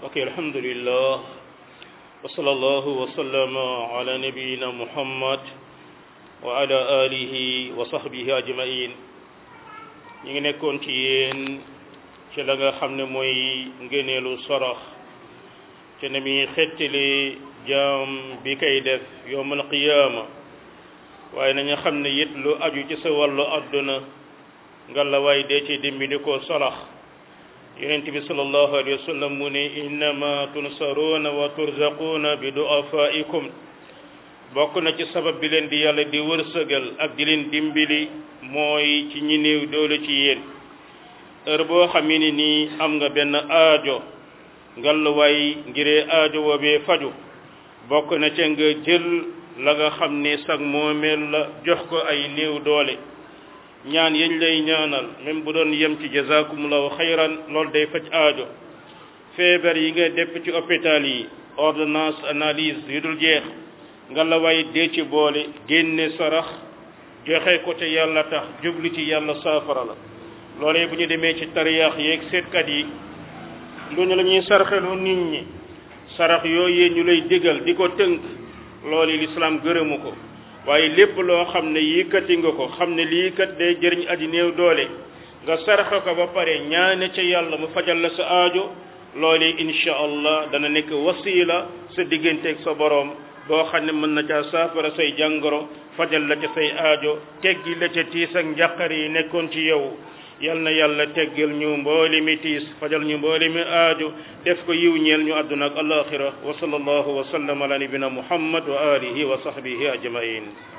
ok alhamdulillah wa sallallahu wa sallama ala nabiyina muhammad wa ala alihi wa sahbihi ajmain ñi ngi nekkoon ci yéen ci la nga xam ne mooy ngëneelu sarax ci ne mi xettali jaam bi kay def yowmal qiyaama waaye nañu xam ne it lu aju ci sa wàllu àdduna nga la waay dee ci dimbali ko sarax yonent bi sallallahu alayhi wa sallam mu ne innama tunsaruuna wa turzaquuna bi du'afaikum bokk na ci sabab bi leen di yàlla di wërsëgal ak di leen dimbali mooy ci ñi néew doole ci yéen heure boo xam ne nii am nga benn aajo ngalluwaay ngiree aajo woobee faju bokk na ca nga jël la nga xam ne sag moomeel la jox ko ay néew doole ñaan yañ lay ñaanal même bu doon yem ci jazakumullahu xayran loolu day faj aajo feebar yi nga depp ci hôpital yi ordonnance analyse yu dul jeex nga la waay dee ci boole génne sarax joxe ko te yàlla tax jublu ci yàlla saafara la loolee bu ñu demee ci tariyaax yeeg seetkat yi lu ñu la ñuy sarxeloo nit ñi sarax yooyu ñu lay digal di ko tënk loolu lislaam gërëmu ko waaye lépp loo xam ne yii kati nga ko xam ne lii kat day jëriñ aji néew doole nga saraxa ko ba pare ñaane ca yàlla mu fajal la sa aajo loolu insha allah dana nekk wasiila sa digganteeg sa boroom boo xam ne mën na caa saafara say jàngoro fajal la ca say aajo teggi la ca tiis ak njàqar yi nekkoon ci yow yal na yàlla teggal ñu mbooli mi tiis fajal ñu mbooli mi aajo def ko yiw ñeel ñu àdduna ak alaxira wa sallallahu wa sallam ala nabina muhammad wa alihi wa sahbihi ajmain